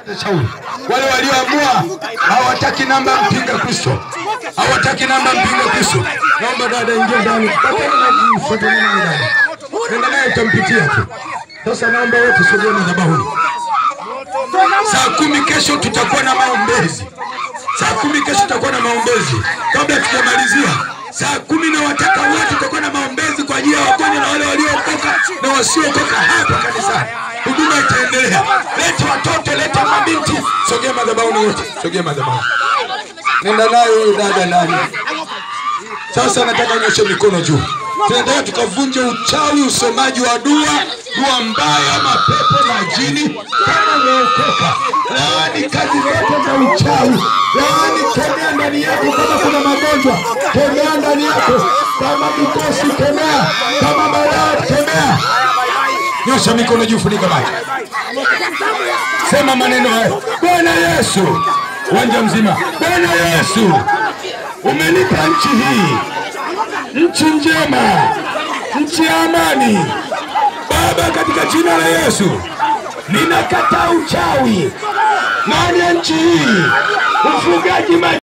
shauri wale walioamua hawataki namba ya mpinga Kristo, hawataki namba ya mpinga Kristo. Naomba dada ingia ndani, fuatana na dada, nenda naye utampitia tu. Sasa naomba wote sogea madhabahuni. Saa kumi kesho tutakuwa na maombezi. Saa kumi kesho tutakuwa na maombezi. Kabla tujamalizia, saa kumi na wataka wote tutakuwa na maombezi kwa ajili ya wagonjwa na wale waliookoka na wasiokoka hapa kanisani. Huduma itaendelea. Leta watoto, leta mabinti, sogea madhabahuni wote, sogea madhabahuni. Nenda nayo huyu dada nani. Sasa nataka nyoshe mikono juu. Tunataka tukavunje uchawi, usomaji wa dua, dua mbaya, mapepo, majini. Kama umeokoka, laani kazi zote za uchawi, laani, kemea ndani yako. Kama kuna magonjwa, kemea ndani yako. Kama mikosi, kemea. Kama balaa, kemea. Nyosha mikono juu, funika macho, sema maneno hayo: Bwana Yesu, uwanja mzima. Bwana Yesu, umenipa nchi hii nchi njema, nchi ya amani. Baba, katika jina la Yesu ninakataa uchawi ndani ya nchi hii, ufugaji